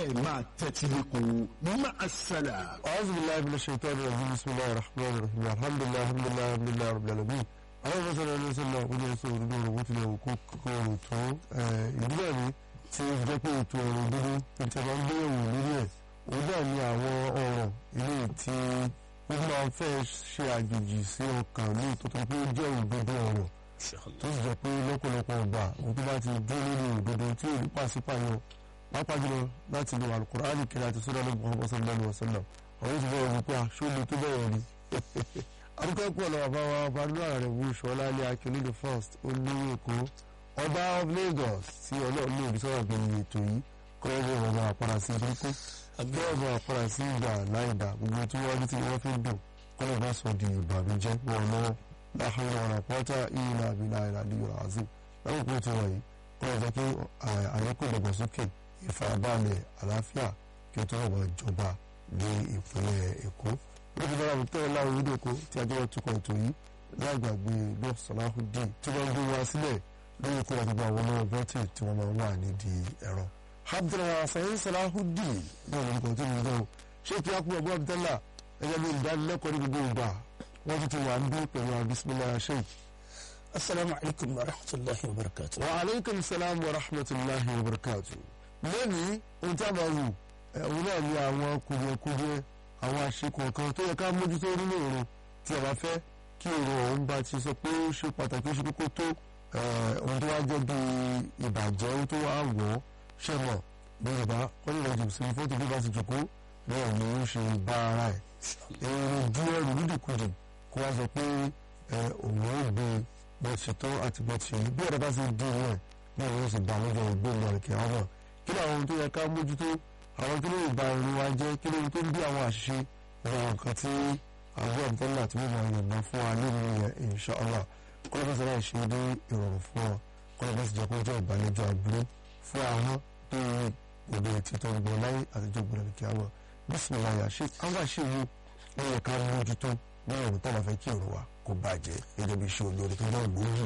ẹ máa tẹ́tí lẹ́kọ̀ọ́ máa ṣẹlẹ̀. أعوذ بالله من الشيطان الرجيم بسم الله الرحمن الرحيم الحمد لله الحمد لله الحمد لله رب العالمين àwọn ọmọ sọ̀rọ̀ ẹni sọ̀rọ̀ ọ̀gbìn ẹ̀sọ́ òdodo ọ̀rọ̀ bó tilẹ̀ kó kọ̀ọ̀rọ̀ tó ìdílé mi ti jẹ́ pé ètò ọ̀rọ̀ òdodo tó ti máa ń gbé ẹ̀wò lórí ẹ̀ òun náà ni àwọn ọ̀rọ̀ ilé tí ó máa ń fẹ́ ṣe àjòjì sí ọkàn ní ìtọ́tọ́ pé ó jẹ́ òdodo ọ̀rọ̀ tó sì jẹ́ pé lọ́pọ̀lọpọ̀ ọgbà òun tó bá ti dúró lórí òdodo tí ò ní pàṣípààyàn pápá jùlọ láti lo alukur'ani kiri àti sọ́dọ̀ ní muhammad sallallahu alayhi wa sallam àwọn yóò ti bẹ̀rẹ̀ wípé aṣọ ni tó bẹ̀rẹ̀ rí arúgbó pọ̀ lọ́wọ́ bá wa balùwà rẹ̀ wú ṣọlá ní akíní the first olówó èkó ọba of lagos tí ọlọ́run ní òbí sọ̀rọ̀ bẹ̀rẹ̀ ètò yìí kọ́ ọ́ bọ̀ ọba àpárá sí burúkú kọ́ ọ́ bọ̀ àpárá sí ìgbà láìda gbogbo tí wọ́n rí tí wọ́n fi dùn kọ́ ọ́ bá sọ di ìbànújẹ́ wọn lọ́wọ́ láhùn ọ̀rọ̀ àpọ́tà ìyìnlá àbílà ìlàdí ọ̀rọ̀ àzìm láwùjọ tí wọ́n yìí kọ́ ọ́ jẹ́ kí àyẹ̀kọ́ ìdàgbàsókè ìfarabalẹ̀ àlàáfíà kí ó tó wọ̀ ìjọba ní ìpínlẹ̀ èkó lókè bára mi tẹ́lẹ̀ láwọn orílẹ̀ èkó tí a jẹ́ tukọ̀ ètò yìí láì gbàgbé lọ́ọ̀ sọ̀láhùdín tí wọ́n ń gbé wá sílẹ̀ lórí ikú àti gbogbo àwọn ọmọ bọ́tì tí wọ́n máa ń wà nídìí ẹ̀rọ. abdulrahman sẹ́yìn sọ̀láhùdín náà ló ń kọ́ tí mo ń gbọ́ ṣé kí á kú ọgbọ́n abdullah ẹgbẹ́ mi ìdánilẹ́kọ̀ọ́ ní gbogbo ìgbà wọ́n ti ti wà ń bí pẹ̀lú abisimilayi sheikh. asalaamu alaykum wa rahmatulahi wa barakatu. wa aleykum salaam wa rahmatulahi wa barakatu. lónìí ohun tí a máa wù òun náà ní àwọn kùdìẹ̀kùdìẹ̀ àwọn àṣekọ̀ kan tó yẹ ká mójútó nínú òru tí a bá fẹ́ kí òru ọ̀hún bá ti sọ pé ó ṣe pàtàkì ó ṣe kókó tó ohun tó wá jẹ́ bí ìbàjẹ́ ohun tó wá wọ̀ ọ́ ṣe mọ̀ bí yorùbá wọ́n lè lọ́jọ́ sí fóòtù bí bá ti jòkó náà ni ó ṣe bá ara ẹ̀ èrò ju ẹrù nídìkudì kó wá sọ pé òun ò gbé bó ti tọ́ àti bó ti bí ọ̀rẹ́ bá ti di rẹ̀ náà yóò sì bá lọ́jọ́ ìgbóhùn ọ̀rẹ́kẹ́ àwọn kí ni àwọn tó yẹ ká mójútó àwọn kí ló lè ba irun wa jẹ́ kí ló tó ń bí àwọn àṣìṣe àwọn nǹkan tí àwọn ọ̀dọ́là tí wọ́n máa yànnà fún wa nínú yẹn inshallah kọ́lá bá sọ́dọ̀ ṣe dé ìrọ̀rùn fún ọ kọ́lá bá sì jẹ́ kó jẹ́ ìbàlẹ́jọ́ àbúrò fún àwọn tó yẹ òde títọ́ gbọ́ láyé àtijọ́ gbọ́dọ̀ ní kí á wọ̀ bísímìlá yà ṣe àwọn àṣìṣe ó yẹ ká mójútó ní ọ̀rùn tá a bá fẹ́ kí ọ̀rọ̀ wa kó bàjẹ́ gẹ́gẹ́ bí iṣẹ́ olórí tó náà gbòógì.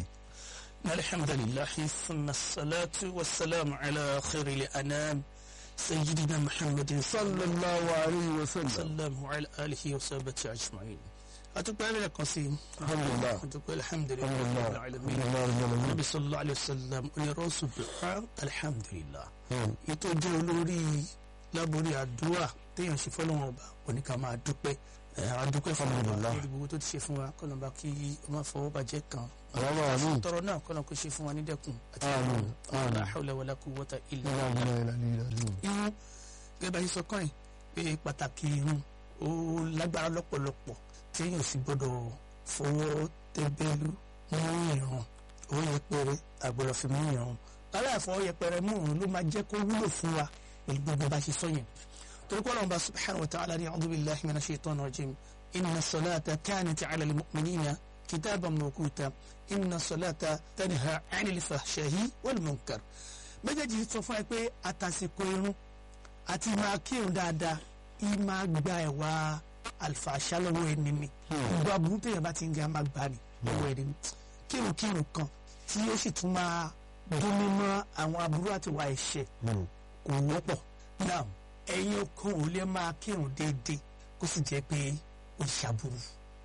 alhamdulilahi sunna salatu wa salam ala khayri anam. سيدنا محمد صلى الله عليه وسلم وسلم وعلى آله وصحبه أجمعين أتوقع لك قصيم الحمد لله أتوقع الحمد لله الحمد لله رب العالمين الحمد لله النبي صلى الله عليه وسلم يرسل الدعاء الحمد لله يتوجه لوري láborí àdúrà téèyàn ṣe fọlọ́wọ́n ọba oníkà máa dúpẹ́ àdúpẹ́ fún ọba Alhamdulillah. lórí gbogbo tó ti ṣe fún wa kọ́nà bá kí ọmọ fọwọ́ bàjẹ́ kan Allahumma amin. tọrọ náà kọ́nà kó ṣe fún wa ní dẹ́kun àti Amin. Amin. la hawla wala quwwata illa لا billah إله إلا الله irun gẹ́gẹ́ bá ṣe sọ kàn yín pé pàtàkì irun ó lágbára lọ́pọ̀lọpọ̀ téèyàn sì gbọ́dọ̀ fọwọ́ tẹ́bẹ́lú mú ìrun ó yẹpẹrẹ àgbọ̀dọ̀ fi mú ìrun aláìfọwọ́ yẹpẹrẹ mú ìrun ló máa jẹ́ kó wúlò fún wa pẹ̀lú gbogbo bá ṣe sọ yẹn torí kọ́ lọ́nba subhanahu wa ta'ala ní a'udhu billahi minash shaitani rajim inna salata kanat 'ala al-mu'minina kitaban mawquta inna salata tanha 'anil fahsha'i wal munkar méjèèjì sọ fún ẹ pé àtàsìkò irun àti máa kírun dáadáa yìí máa gba ẹ̀wà àlùfàṣà lọ́wọ́ ẹni ni gbogbo aburú téèyàn bá ti ń ga máa gbà ní lọ́wọ́ ẹni ni kírunkírun kan tí ó sì tún máa dún mímọ́ àwọn aburú àti wà ẹ̀ṣẹ̀ kò wọ́pọ̀ náà ẹ̀yin okun ò lè máa kírun déédéé kó sì jẹ́ pé ó ṣàbùrù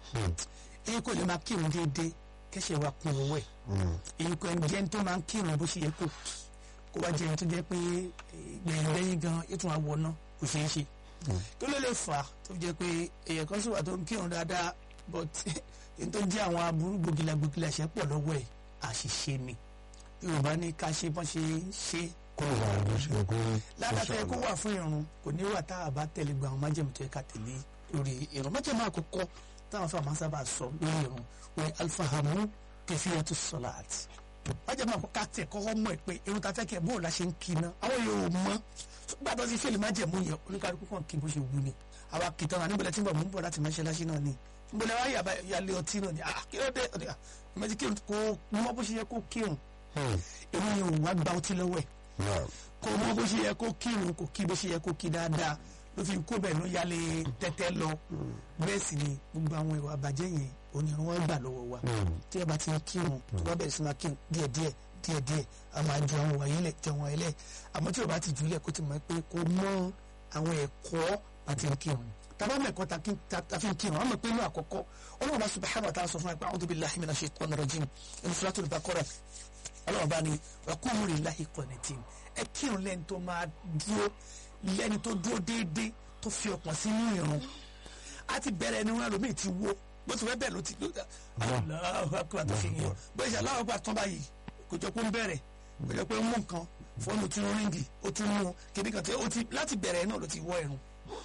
ẹ̀yin kò lè máa kírun déédéé kẹ́sẹ̀ wa kún owó ẹ̀ ẹ̀yin kò ẹni jẹ́ ẹni tó máa ń kírun bó ṣe yẹ kó kó wá jẹ́ ẹni tó jẹ́ pé gbẹ̀yìn lẹ́yìn gan ètò àwọn náà kò ṣeé ṣe kí ló lè fà á tó jẹ́ pé èèyàn kan sì wà tó ń kírun dáadáa but èyí tó jẹ́ àwọn aburú gbògìlà gbògìlà ṣẹ́ pọ̀ lọ́wọ́ ẹ̀ àṣìṣe ni yorùbá ní ká ṣe bọ́n ṣe ṣe kó o wà ló ṣe kó o ládàtọ̀ kó wà fún irun kò ní wà tá a bá tẹ̀lé gba àwọn májèmú tó yẹ ká tẹ̀lé lórí irun májèmú àkọ́kọ́ táwọn fáwọn sábà sọ lórí irun wọn alifahamu kẹfìyàtú sọláàt májèmú àkọ́kọ́ ká tẹ̀ kọ́kọ́ mọ̀ ẹ́ pé irun ta fẹ́ kẹ́ bóun la ṣe ń kí iná àwọn yóò mọ̀ gbà tó ti fẹ́lẹ̀ májèmú yẹn oníkàlùkù kan kí bó ṣe wù ni àwa kìtàn náà níbẹ̀lẹ̀ tí ń bọ̀ mú bọ̀ láti mọ́ṣáláṣí náà ni níbẹ̀lẹ̀ wá yàlẹ̀ ọtí náà ni ah kí ló dé ọ̀dẹ̀ àmọ́tí kírun kò mọ bó ṣe yẹ kó kírun irun yẹn ò wá gba ọtí lọ́wọ́ ẹ̀ kò mọ bó ṣe yẹ kó kírun kò kí bó ṣe yẹ kó kí dáadáa ló fi kó bẹ́ẹ̀ ló yálé tẹ́tẹ́ lọ bẹ́ẹ̀ sì ni gbogbo àwọn ìwà àbàjẹ́ yẹn onírun wọn gbà lọ́wọ́ wa tí ẹ bá ti ń kírun tó bá bẹ̀rẹ̀ sí máa kírun díẹ̀díẹ̀ díẹ̀díẹ̀ a máa ju àwọn wàyí lẹ̀ jẹun wàyí lẹ̀ àmọ́ tí o bá ti jù lẹ̀ kó ti mọ̀ pé kó mọ àwọn ẹ̀kọ́ àti nkírun tàbá mẹ́kọ́ ta fi ń kírun àwọn mọ̀ pé inú àkọ́kọ́ ọlọ́run bá subhanahu wa ta'ala sọ fún wa pé a'udhu billahi minash shaitani rajim inú suratul baqara ọlọ́run bá ní wa qumu lillahi qanitin ẹ kírun lẹ́ni tó máa dúró lẹ́ni tó dúró déédéé tó fi ọkàn sínú ìrun a ti bẹ̀rẹ̀ ẹni wọn lómi ti wo bó ti fẹ́ bẹ́ẹ̀ ló ti ló dá Allahu akbar tó fi yàn bó ṣe aláwọ̀ gbà tán báyìí kò jọ pé ń bẹ̀rẹ̀ kò jọ pé ń mú nǹkan fóònù tún ríngì ó tún mú kíní kan tí ó ti láti bẹ̀rẹ̀ náà ló ti wọ́ ẹ̀rùn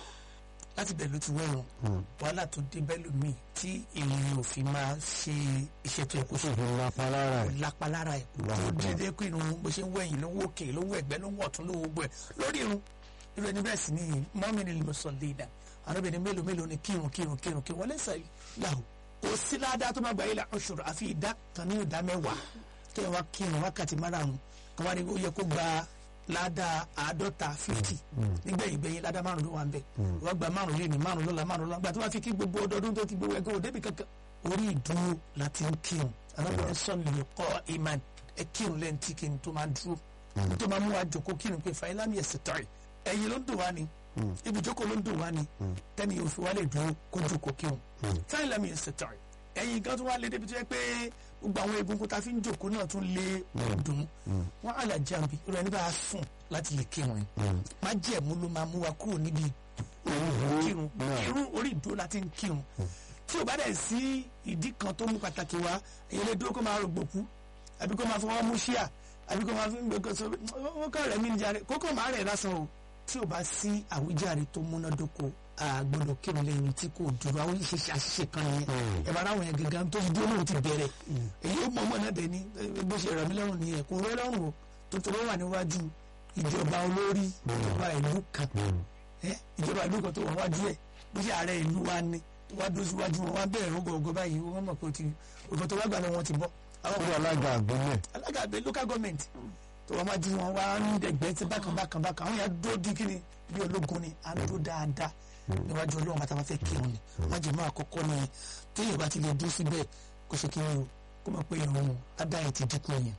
láti bẹ̀rẹ̀ ló ti wọ́ ẹ̀rùn wàhálà tó dé bẹ́ẹ̀ lómi tí èèyàn ò fi máa ṣe iṣẹ́ tó yẹ kó ṣe fi lápá lára ẹ̀. lápá lára ẹ̀ tó Lápá. dédé pé irun bó ṣe ń wẹ̀yìn ló ń wò òkè ló ń wọ ẹ̀gbẹ́ ló ń wọ̀ ọ̀tún ló ń wọ gbọ́ ẹ̀ lórí irun irú ẹni bẹ́ẹ̀ sì ni mọ́mí ni lè sọ léda arábìnrin mélòó mélòó ni kírun kírun kírun kírun wọlé sẹ́yìn láhù kò sí ládàá tó máa gbà yìí la ọ̀ṣọ́rọ̀ àfi ìdá kan ní ìdá mẹ́wàá kí ẹ wá kírun wákàtí márùn-ún kan wá ní ó yẹ kó gba ládàá àádọ́ta fifty nígbẹ̀yìn gbẹ̀yìn ládàá márùn-ún ló wà ń bẹ̀ wọ́n gba márùn-ún lé ní márùn-ún lọ́la márùn-ún lọ́la gbà tó bá fi kí gbogbo ọdọọdún tó ti gbogbo ẹgbẹ́ òdebì kankan orí ìdúró láti ń kírun arábìnrin sọ́ọ̀nù lè kọ́ iman ẹ kírun lẹ́yìn tí kí n tó máa dúró tó máa mú wa jòkó kírun pé fàyílámì ẹ̀sẹ̀ tọ̀rì ẹ̀yìn ló ń dùn wá ni ibùjókòó ló ń dùn wá ni tẹ́ni yóò fi wá lè dúró kó jòkó kírun fàyílámì ẹ̀sẹ̀ tọ̀rì ẹ̀yìn gan tó wá lé débi tó yẹ pé gbogbo àwọn egungun tá a fi ń jòkó náà tún lé dùn wọn àlà jàǹbí rẹ níbà á sùn láti lè kírun yìí má jẹ̀mú ló máa mú wa kúrò níbi kírun kírun orí ìdúró láti ń kírun tí o bá dẹ̀ sí ìdí kan tó mú pàtàkì wá èyí lè dúró kó máa rògbòkú àbí kó máa fọwọ́ mú ṣíà àbí kó máa fi ń gbé kóso ó kọ́ rẹ̀ mí ní jáde kókó máa rẹ̀ lásán o tí o bá sí àwíjàre tó múnádóko àgbọ̀dọ̀ kírun lẹ́yìn tí kò dúró àwọn ìṣẹ̀ṣẹ̀ àṣìṣe kan yẹn ẹ bá ráwọn yẹn gangan tó dúró lóun ti bẹ̀rẹ̀ èyí ó mọ ọmọ náà dẹ̀ ní bó ṣe rẹ̀ mí lọ́rùn nìyẹn kò rẹ́ lọ́rùn o tó tó wà níwájú ìjọba olórí ìjọba ìlú kan ẹ ìjọba ìlú kan tó wà wájú ẹ bó ṣe ààrẹ ìlú wa ni tó wá dúró síwájú wọn wá bẹ̀rẹ̀ rúgọ̀ọ́gọ́ báyìí wọ́n mọ̀ pé ó ti òfin tó wá gbà lọ́wọ́ ti bọ́ àwọn ó wà alága àgbélẹ̀. alága àgbẹ̀ local government tó wọ́n máa jí wọn wá ń dẹ̀gbẹ́ tí bákan bákan bákan àwọn yà dúró di kíni bí ológun ni à ń dúró dáadáa níwájú ọlọ́run bàtà bá fẹ́ kírun ni wọ́n jẹ́ mọ́ àkọ́kọ́ ni téèyàn bá ti lè dúró síbẹ̀ kó ṣe kíni o kó mọ̀ pé ìrun adáyẹ ti dínkù yẹn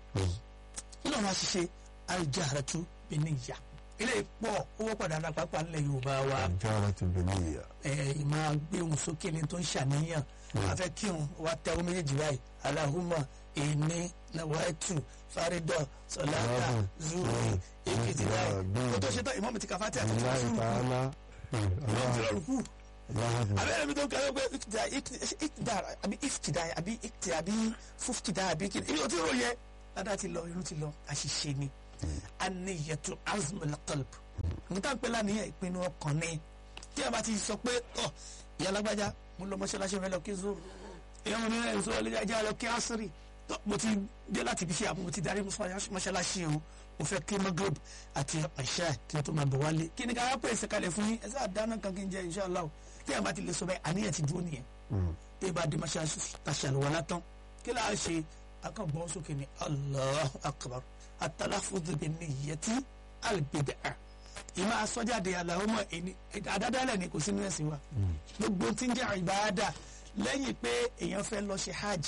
nínú àwọn àṣìṣe àìjẹ́ àràtú bí ní ìyá ilé pọ̀ owó padà náà pápá ńlẹ̀ yorùbá wa àjọ ara ti bẹ̀ ní ìyá. ẹ máa gbé ohun sókè ní tó ń ṣàníyàn a fẹ́ kírun wa tẹ ohun méjèèjì báyìí alahuma èmi nawaitu faridọ sọláta zuri èkìtì báyìí kó tó ṣe tán ìmọ̀mù ti kàfá tí a ti ìlà tún sùn ìtàlá. ìmọ̀mù ti lọ́rùn kù aláwọ̀ abẹ́rẹ́ mi tó ń kẹ́rẹ́ pé ìtìdá ìtìdá àbí ìtìdá àbí ìtìdá àbí fúftìdá àbí kí ibi tí ó yẹ ládàá ti lọ irun ti lọ àṣìṣe ni aniyatu azmul qalb níta ń pẹ́ lánìyàn ìpinnu ọkàn ni tí a bá ti sọ pé ọ ìyá alágbájá mo lọ mọ́ṣáláṣí rẹ lọ kí zoro ìyá mo ní ẹ̀ sọ ilé ajá lọ kí asiri tó mo ti dé láti ibi iṣẹ́ àbò mo ti darí mọ́ṣáláṣí o mo fẹ́ kí magreb àti àṣà kí n tó máa bọ̀ wálé kí ni ká wá pèsè kalẹ̀ fún yín ẹ sáà dáná kan kí n jẹ inshallah tí a bá ti lè sọ bẹ́ẹ̀ àníyàn ti dúró nìyẹn tí a bá dé mọ́ṣáláṣí tàṣàlùwà látàn kí là á ṣe akọ̀gbọ́n sókè ní Allahu akbar atalafudu bi niyyati albid'a ìmọ̀ asọ́jáde Allahumma ẹni àdádálẹ̀ ni kò sínú ẹ̀sìn wa gbogbo tí ń jẹ́ ìbáadà lẹ́yìn pé èèyàn fẹ́ lọ ṣe hajj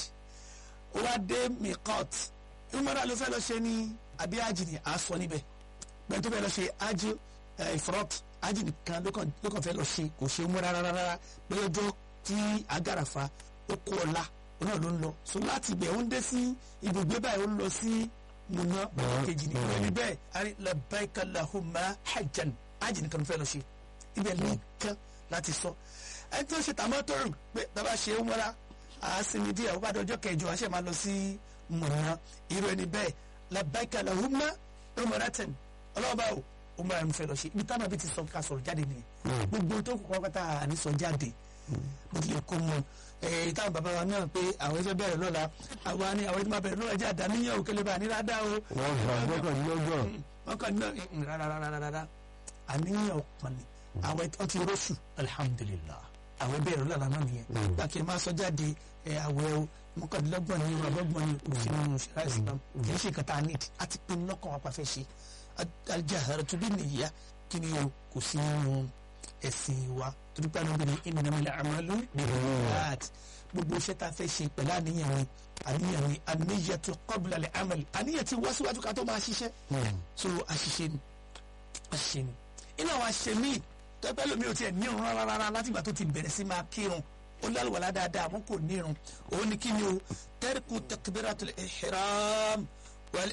ó wá dé miqat ìmọ̀ra ló fẹ́ lọ ṣe ní àbí hajj ni à á sọ níbẹ̀ bẹ́ẹ̀ tó fẹ́ lọ ṣe hajj ifrot hajj nìkan ló kàn ló kàn fẹ́ lọ ṣe kò ṣe mú rárá rárá pé ọjọ́ tí agàràfà ó kó ọ̀la òun náà ló ń lọ so láti ibẹ̀ ó ń dé sí ibùgbé báyìí ó ń lọ sí múná kejì ní ìwé ní bẹ́ẹ̀ àrí labbaika lahumma hajjan hajj nìkan ló fẹ́ lọ ṣe ibẹ̀ nìkan láti sọ ẹni tó ṣe tàmọ́tòrò pé bàbá ṣe ń wọ́ra àásìmí díẹ̀ ó bá dọjọ́ kẹjọ àṣẹ máa lọ sí múná irú ẹni bẹ́ẹ̀ labbaika lahumma umratan ọlọ́ọ̀bá o umra ń fẹ́ lọ ṣe ibi táwọn àbí ti sọ ká sọ̀rọ̀ jáde nìyẹn gbogbo tó kọ́ pátá àní sọ jáde bó tilẹ̀ kó mọ ẹ̀ táwọn bàbá wa náà pé àwọn ẹgbẹ́ bẹ̀rẹ̀ lọ́la àwa ni àwọn ẹgbẹ́ máa bẹ̀rẹ̀ lọ́la jẹ́ àdáníyàn òkèlè bá ní rádá o. wọ́n gbà gbọ́kànlélọ́gbọ̀n. wọ́n kàn ní rárárárárá àníyàn ọ̀pọ̀ ni àwọn ẹ̀tọ́ ti rọ́ṣù alhamdulillah àwọn ẹgbẹ́ ìrọ̀lá náà nìyẹn láti máa sọ jáde ẹ̀ àwẹ̀ o mọ́kànlélọ́gbọ̀n ni ọ̀rọ̀gbọ̀n ni òfin nínú ṣẹlá islam kì í ṣe kàtà need àti pinnu lọ́kàn wa pàfẹ́ ṣe aljaharatu bin niyya kí ni o kò sí nínú ẹ̀sìn wa torí pé àwọn obìnrin innamal a'malu binniyat gbogbo iṣẹ́ tá a fẹ́ ṣe pẹ̀lú àníyàn ni àníyàn ni an-niyyatu qabla al-amal àníyàn ti wá síwájú ká tó máa ṣiṣẹ́ so àṣìṣe ni àṣìṣe ni inú àwọn àṣìṣe míì tọ́pẹ́ lómi ò tiẹ̀ ní irun rárá rárá látìgbà tó ti bẹ̀rẹ̀ sí máa kírun ó lálùwàlá dáadáa àmọ́ kò ní irun òun ni kí ni o tarku takbiratul ihram wal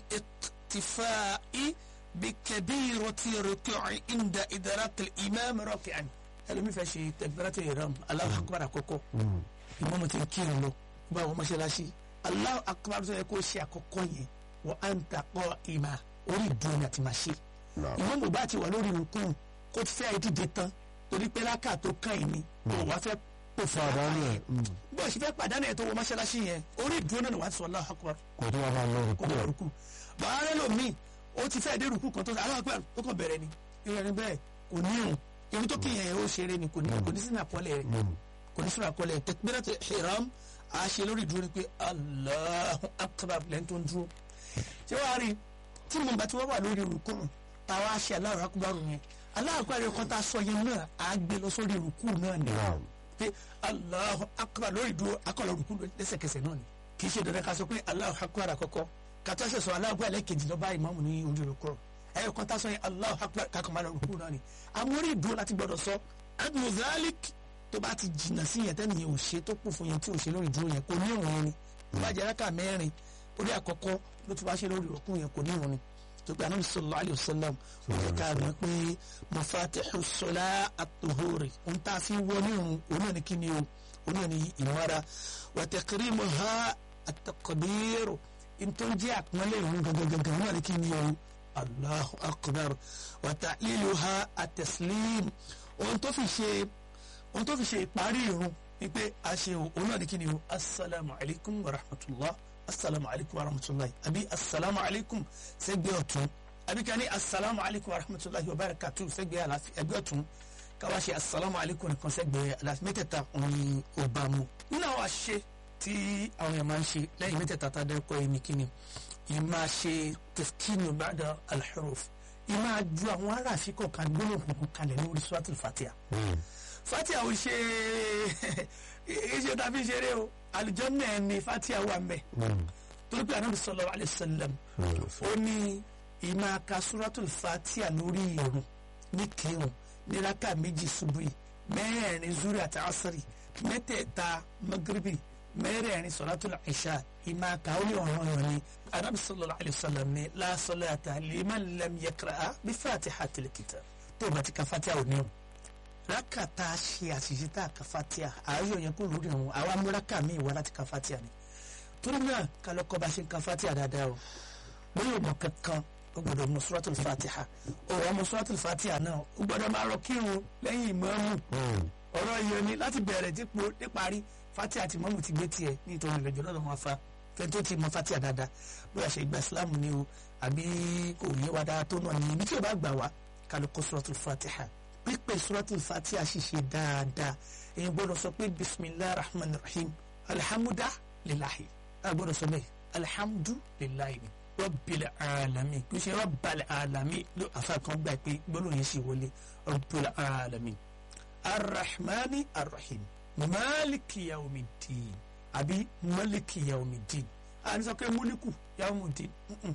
iktifa'i bi kabirati ruku'i inda idrakil imam raki'an ẹlòmí fẹ́ ṣe takbiratul ihram Allahu akbar àkọ́kọ́ ìmọ̀mù ti kírun lọ bá àwọn mọ́ṣáláṣí Allahu akbar tó yẹ kó ṣe àkọ́kọ́ yẹn wa anta qa'ima orí ìdúró ni àti máa ṣe ìmọ̀mù bá ti wà lórí rukun kó ti fẹ́ dìde tán torí pé lákà tó kàn yín ni kò wá fẹ́ pò fún Pàdánù ara ẹ̀, yẹn bó o ṣe fẹ́ pàdánù ẹ̀ tó wọ mọ́ṣáláṣí yẹn orí ìdúró náà ni wàá sọ Allahu akbar kò tó wá máa lọ rẹ̀ kó bọ̀ rúkú bàá rẹ lómi ó ti fẹ́ dé rúkú kan tó sọ Allahu akbar tó kàn bẹ̀rẹ̀ ni irú ẹni bẹ́ẹ̀ kò ní irun irun tó kíyàn yẹn ó ṣeré ni kò ní kò ní sínú àkọọ́lẹ̀ rẹ̀ kò ní sínú àkọọ́lẹ̀ takbiratul ihram a ṣe lórí ìdúró ni pé Allahu akbar lẹ́ni tó ń dúró ṣé wàá rí tí mo bá ti wá wà lórí rúkú táwa ṣe Allahu akbar yẹn Allahu akbar yẹn kan tá a sọ yẹn náà á gbé lọ sórí rúkú náà ni pé Allahu akbar lórí ìdúró akọ̀lọ̀ rúkú lẹ́sẹ̀kẹsẹ̀ náà ni kì í ṣe dandan ká sọ pé Allahu akbar àkọ́kọ́ kàtà ṣe sọ Allahu akbar lẹ́ẹ̀kejì lọ́ba ìmáàmù ní ojú rúkú ẹ̀yọ kan tá a sọ yẹn Allahu akbar kakọ̀ máa lọ rúkú náà ni àmọ́ orí ìdúró láti gbọ́dọ̀ sọ adùn zalik tó bá ti jìnnà sí yẹn tẹ́nìyẹn ò ṣe tó kù fún yẹn tí ò ṣe lórí ìdúró yẹn kò ní ìrun yẹn ni tó bá jẹ́ rákà mẹ́rin orí àkọ́kọ́ ló ti wá ṣe lórí rúkú yẹn kò ní ìrun ni tó pé anabi sallallahu alayhi wa sallam ó jẹ́ ká mọ̀ pé mafatihu sọlá at-tuhuri ń tá a fi wọ ní ìrun òun náà ni kí ni o òun náà ni ìmọ̀ra wa takrimuha at-takbiru tó ń jẹ́ àpọ́nlé ìrun gangan òun náà ni kí ni o allahu akbar wa ta'liluha at-taslim ohun tó fi ṣe ohun tó fi ṣe ìparí irun ni pé a ṣe òun náà ní kí ni o asalaamu alaykum wa rahmatulah asalaamu alaykum wa rahmatulah àbí asalaamu alaykum sẹ́gbẹ́ ọ̀tún àbí ká ní asalaamu alaykum wa rahmatulah wa barakatu sẹ́gbẹ́ àlàáfíà ẹgbẹ́ ọ̀tún káwá ṣe asalaamu alaykum nìkan sẹ́gbẹ́ àlàáfíà mẹ́tẹ̀ẹ̀ta òun ò bá mu. nínú àwọn àṣe tí àwọn èèyàn máa ń ṣe lẹ́yìn mẹ́tẹ̀ẹ̀ta tá a dẹ́kọ̀ yìí ní kí ni ìmáa ṣe tafkinu ba'da al-huruf ìmáa ju àwọn aráàfin kọ̀ọ̀kan gbólóhùn kalẹ̀ lórí suratul fatiha fatia ò ṣe iṣẹ́ tàbí ṣeré o àlùjànnà ni fatia wà mbẹ torí pé anabi sallallahu alayhi wa sallam ó ní ìmọ̀ aka suratul fatia lórí ìrun ní kírun ní raka méjì ṣubúì mẹ́rẹ̀ẹ̀rin zuri àti asiri mẹ́tẹ̀ẹ̀ta magribi mẹ́rẹ̀ẹ̀rin solatul isha ìmọ̀ aka ó ní ọ̀ràn ọ̀ràn ni anabi sallallahu alayhi wa sallam ní la salata liman lam yaqra'a bí fatihatil kitab tó o bá ti ka fatia ò ní o rákàtà ṣe àṣìṣe tá a ka fatia ààyò yẹn kó lórí ọ̀hún àwa mú rákà míì wá láti ka fatia ni torí náà ká lọ kọ́ bá ṣe ń ka fatia dáadáa o bóyá ọmọ kankan ó gbọ́dọ̀ mọ suratul fatiha ọ̀rọ̀ ọmọ suratul fatiha náà ó gbọ́dọ̀ máa rọ kírun lẹ́yìn ìmáàmù ọ̀rọ̀ yẹn ni láti bẹ̀rẹ̀ dípò níparí fatia àti ìmáàmù ti gbé tiẹ̀ nítorí ìrẹ̀jọ́ lọ́dọ̀ wọn fa fẹ́ tó ti mọ fatia dáadáa bóyá ṣe gba ìsìlámù ni o àbí kò yé wa dáa tó náà ni ibi tí o bá gbà wá ká lọ kọ́ suratul fatiha pípẹ́ suratul fatiha ṣiṣẹ́ dáadáa èyí gbọ́dọ̀ sọ pé bisimilahi rahman rahim alhamdulilah lilahi a gbọ́dọ̀ sọ bẹ́ẹ̀ alhamdulilahi ni rabbil alamin kì í ṣe rabbal alamin ló afa kan gbà pé gbọ́dọ̀ yẹn sì wọlé rabbil alamin arrahmani arrahim maliki yawmiddin àbí maliki yawmiddin a ní sọ pé muliku yawmiddin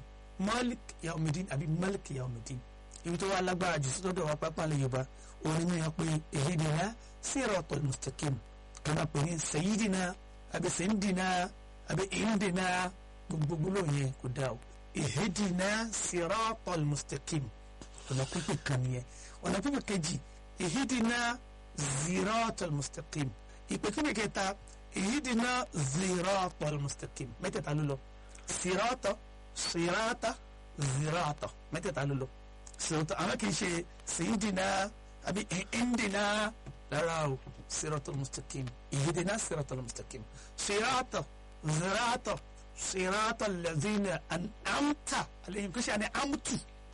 malik yawmiddin àbí maliki yawmiddin ibi tó wà lágbára jù sí lọ́dọ̀ wa pápá lè yorùbá òun ni wọ́n pe ihdina siratal mustaqim kí wọ́n pè ní sayyidina àbí sayyidina àbí indina gbogbo lóun yẹn kò dá o ihdina siratal mustaqim ọ̀nà pípé kan nìyẹn ọ̀nà pípé kejì ihdina siratal mustaqim ìpè kíni kẹta ihdina siratal mustaqim mẹ́tẹ̀ẹ̀ta ló lọ sirata sirata zirata mẹ́tẹ̀ẹ̀ta ló lọ sirata àwọn kì í ṣe sayidina àbí indina lára o siratal mustaqim ihdina siratal mustaqim sirata zirata sirata lazina an'amta alayhim kì í ṣe àní amtu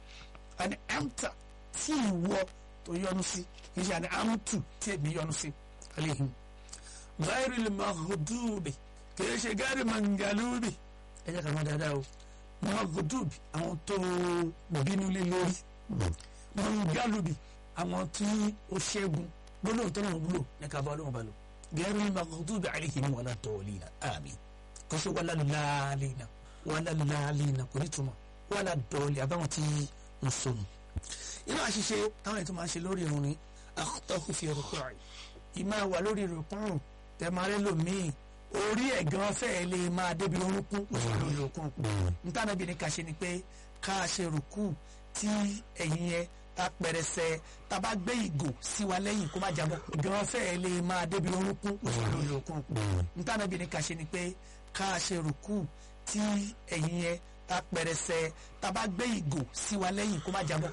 àní amta tí ìwọ tó yọ́nú sí kì í ṣe àní amtu tí èmi yọ́nú sí alayhim ghayril maghdubi kì í ṣe ghairi mangalubi ẹ jẹ́ ká mọ̀ dáadáa o maghdubi àwọn tó bínú lé lórí mangalubi àwọn tí ó ṣẹ́gun gbólóhùn tó náà wúlò ní ká bá ọlọ́run bá lò gẹ́rù ní maghdubi alaihim wala dallina àmín kò sí wala laalina wala laalina kò ní túmọ̀ wala dọ́ọ̀lì àbáwọn tí ń sọnù. inú àṣìṣe táwọn ètò máa ń ṣe lórí irun ni akhta'u fi ruku'i ìmáa wà lórí rukun tẹ̀márẹ́ lòmíì orí ẹ̀ gan fẹ́ẹ́ lè máa débi orúnkún lórí rukun ntànàbí ni ká ṣe ni pé ká ṣe rukú tí ẹ̀yìn yẹn ta pẹrẹsẹ ta bá gbé ìgò sí wa lẹ́yìn kó má jábọ́ gan fẹ́ẹ́ lè máa débi orúnkún lórí rukun ntànàbí ni ká ṣe ni pé ká ṣe rukú tí ẹ̀yìn yẹn ta pẹrẹsẹ ta bá gbé ìgò sí wa lẹ́yìn kó má jábọ́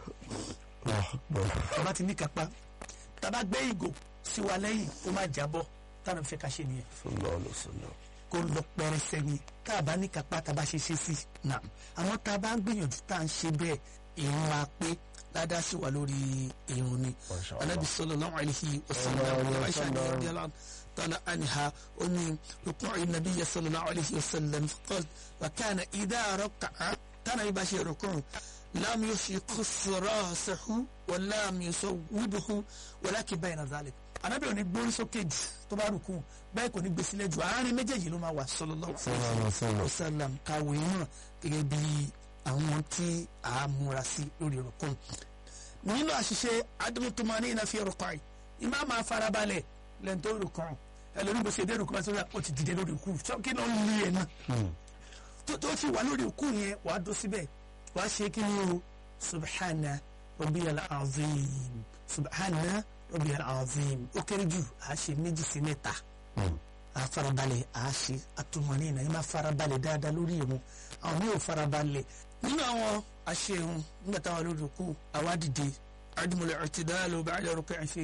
ta bá ti ní kápá ta bá gbé ìgò sí wa lẹ́yìn kó má jábọ́ tànà fẹ́ ká ṣe nìyẹn sallallahu alaihi wasallam. kó lọ pẹrẹsẹ ni tá a bá ní kápá tá a bá ṣe ṣe sí nà àmọ́ tá a bá ń gbìyànjú tá a ń ṣe bẹ́ẹ̀ ìrun wa pé ládàá sí wa lórí ìrun ni Masha Allah. anabi sallallahu alaihi wasallam Sallallahu alaihi aisha ni wasallam. radiyallahu ta'ala anha ó ní ruku'i nabiy sallallahu alaihi wasallam qala wa kana idha raka'a tana ibà ṣe ruku'u lam yushiqus rasahu wa lam yusawwibuhu walakin bayna dhalik anabi ò ní gbórí sókè jù tó bá rùkú bẹ́ẹ̀ kò ní gbé sílẹ̀ jù àárín méjèèjì ló máa wà sallallahu sallallahu alaihi wasallam. wasallam kàwé náà gẹ́gẹ́ bí àwọn tí a múra sí lórí rukun nínú àṣìṣe adumutumani iná fi rukun yìí ìmá máa farabalẹ̀ lẹ́yìn tó rukun ẹlòmíì bó ṣe dé rukun bá ó ti dìde lórí rukun kí ló ń lé ẹ náà tó tó ti wà lórí rukun yẹn wàá dó síbẹ̀ wàá ṣe kí ni o subhana rabbiyal azim subhana rabbiyal azim ó kéré jù àá ṣe méjì sí mẹ́ta a farabalẹ̀ a ṣe atumọ̀ní ìnáyí máa farabalẹ̀ dáadáa lórí ìrun àwọn mi ò farabalẹ̀ nínú àwọn aṣeun nígbà táwọn lórí òkú àwa dìde adumule ọtidalo bàdà rukun ṣe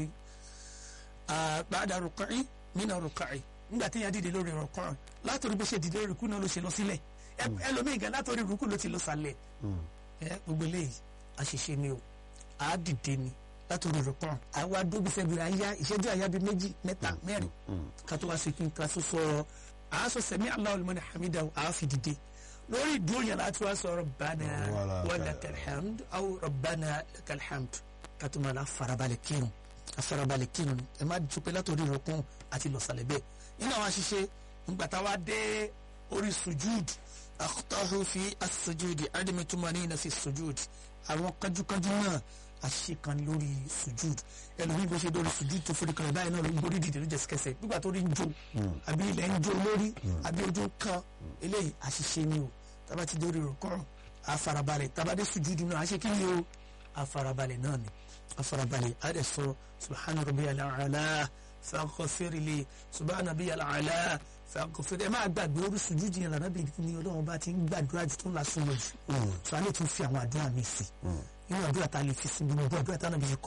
bàdà rukun mina rukun nígbà tí yẹn dìde lórí rukun látòrí bó ṣe dìde lórí rukun náà ló ṣe lọ sílẹ̀ ẹlòmíì gan látòrí rukun ló ti lọ sàlẹ̀ ẹ gbogbo eléyìí àṣìṣe ni o àá dìde ni látòrí rukun àwa dóbi sẹ́bi àyà ìṣẹ́jú àyà bíi méjì mẹ́ta mẹ́rin kátó wá sí kí n ká tó sọ àásọ sẹmí Allahu liman hamidahu àáfi dìde lórí ìdúró yẹn láti wá sọ rabbana wa lakal hamd aw rabbana lakal hamd kátó máa la farabalẹ̀ kírun afarabalẹ̀ kírun ẹ má dùn pé látòrí ìrọ̀kùn àti lọ́sàlẹ̀ bẹ́ẹ̀ nínú àwọn àṣìṣe ńgbàtà wa dé orí sujud akhtahu fi as-sujudi adami tumanina fi sujud àwọn kájúkájú náà àṣìṣe kan lórí sujud ẹlòmíì bó ṣe lórí sujud tó forí kan báyìí náà ló ń borí dìde ló jẹ sikẹsẹ nígbà tó rí ń jó àbí ilẹ̀ ń jó lórí àbí ojú ń kan eléyìí àṣìṣe ni o tába ti dórí rọ̀kọ́rùn àfarabalẹ̀ tába dé sujud náà àṣẹ kí ni o àfarabalẹ̀ náà ni àfarabalẹ̀ àdẹ sọ subhana rabbiyal a'la faghfirli subhana rabbiyal a'la faghfirli ẹ máa gbàgbé orí sujud yẹn lànà bí ní ọlọ́run bá ti ń gbàdúrà jù tó ń la súnmọ́ jù sọ alẹ́ tún fi àwọn àdúrà mi sí inú àdúrà tá a lè fi sí gbogbo àdúrà tá a náà bí kọ́